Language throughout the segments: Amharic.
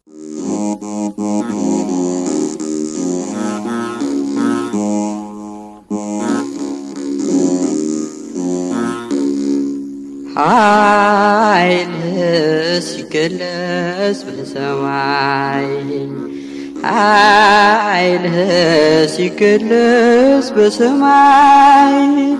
ኃይልህ ሲገለጽ በሰማይ ኃይልህ ሲገለጽ በሰማይ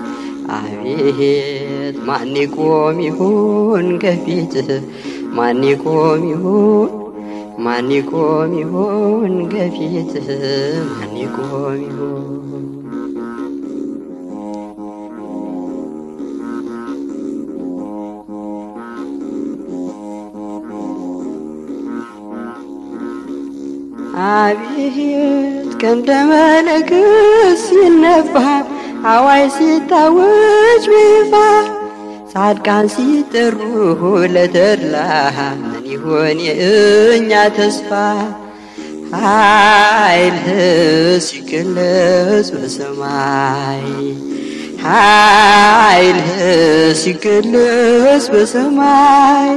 አቤት ማን ይቆም ይሁን ከፊትህ ማን ይቆም ይሁን ማን ይቆም ይሁን ከፊትህ ማን ይቆም ይሁን አቤት ቀንደ መለከት ሲነፋ አዋይ ሲታወጅ በይፋ ጻድቃን ሲጠሩ ለተድላ ምን ይሆን የእኛ ተስፋ ኃይልህ ሲገለጽ በሰማይ ኃይልህ ሲገለጽ በሰማይ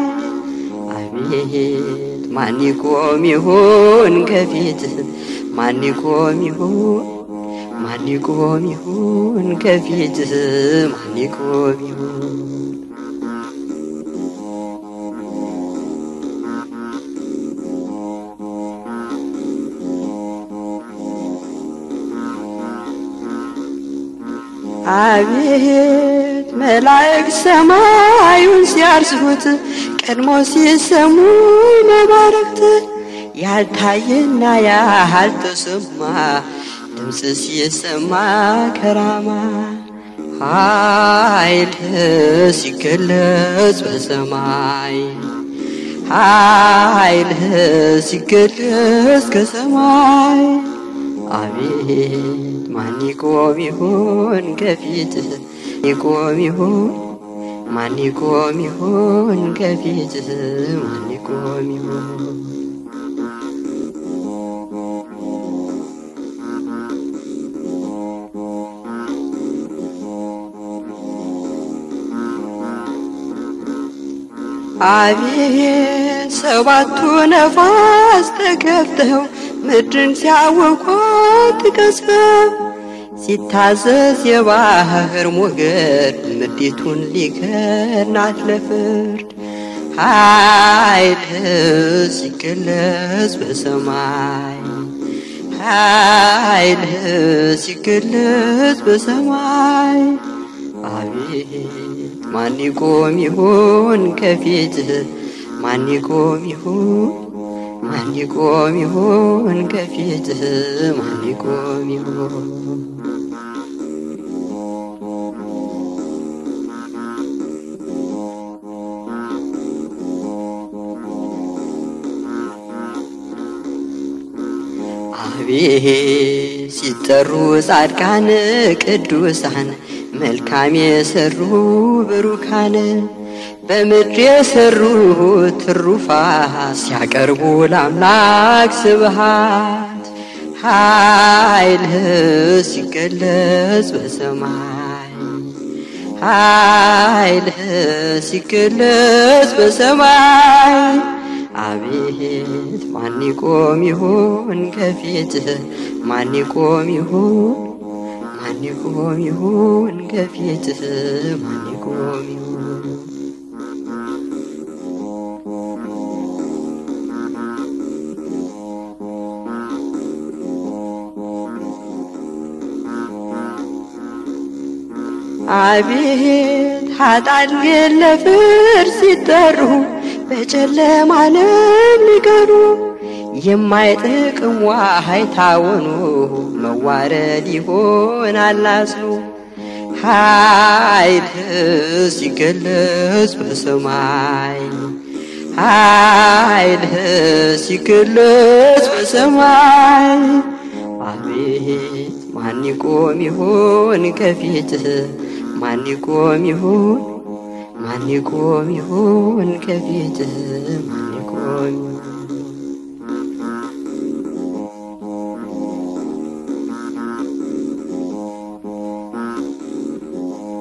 አቤት ማን ይቆም ይሁን ከፊትህ ማን ይቆም ይሁን ማን ይቆም ይሁን ከፊትህ ማን ይቆም ይሁን አቤት መላእክት ሰማዩን ሲያርሱት ቀድሞ ሲሰሙ መባረክት ያልታየና ያልተሰማ ድምፅ ሲሰማ ከራማ ኃይልህ ሲገለጽ በሰማይ ኃይልህ ሲገለጽ ከሰማይ አቤት ማን ይቆም ይሁን ከፊትህ ይቆም ይሁን ማን ይቆም ይሁን ከፊትህ ማን ይቆም ይሁን አቤት ሰባቱ ነፋስ ተከፍተው ምድርን ሲያወቋት ቀስፈው ሲታዘዝ የባህር ሞገድ ምድሪቱን ሊከናት ለፍርድ ኃይልህ ሲገለጽ በሰማይ ኃይልህ ሲገለጽ በሰማይ አቤት ማን ይቆም ይሁን ከፊትህ ማን ይቆም ይሁን ማን ይቆም ይሁን ከፊትህ ማን ይቆም ይሁን አቤት ሲጠሩ ጻድቃን ቅዱሳን መልካም የሰሩ ብሩካን በምድር የሰሩ ትሩፋት ሲያቀርቡ ለአምላክ ስብሃት ኃይልህ ሲገለጽ በሰማይ ኃይልህ ሲገለጽ በሰማይ አቤት ማን ይቆም ይሁን ከፊትህ ማን ይቆም ይሁን ማን ይቆም ይሁን ከፊትህ ማን ይቆም ይሁን አቤት ኃጥአን ግን ለፍርድ ሲጠሩ በጨለማ ለሚቀሩ የማይጠቅም ዋሃይ ታወኑ መዋረድ ይሆናል አጽኑ ኃይልህ ሲገለጽ በሰማይ ኃይልህ ሲገለጽ በሰማይ አቤት ማን ይቆም ይሆን ከፊትህ ማን ይቆም ይሆን ማን ይቆም ይሆን ከፊትህ ማን ይቆም ይሆን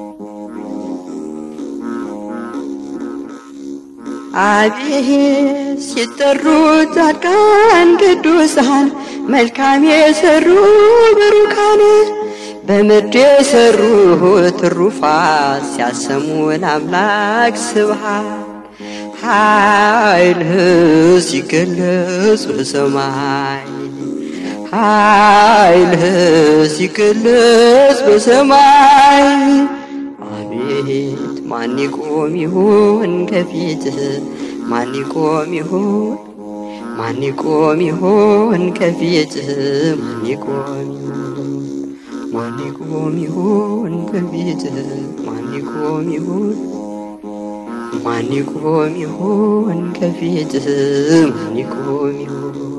አቤት ሲጠሩ ጻድቃን ቅዱሳን መልካም የሰሩ ብሩካን በምድር የሰሩ ትሩፋት ሲያሰሙ ለአምላክ ስብሃት ኃይልህ ሲገለጽ በሰማይ ኃይልህ ሲገለጽ በሰማይ አቤት ማን ይቆም ይሆን ከፊትህ ማን ይቆም ይሆን ማን ይቆም ይሆን ከፊትህ ማን ይቆም ይሆን ማን ይቆም ይሆን ከፊትህ ማን ይቆም ይሆን ማን ይቆም ይሆን ከፊትህ ማን ይቆም ይሆን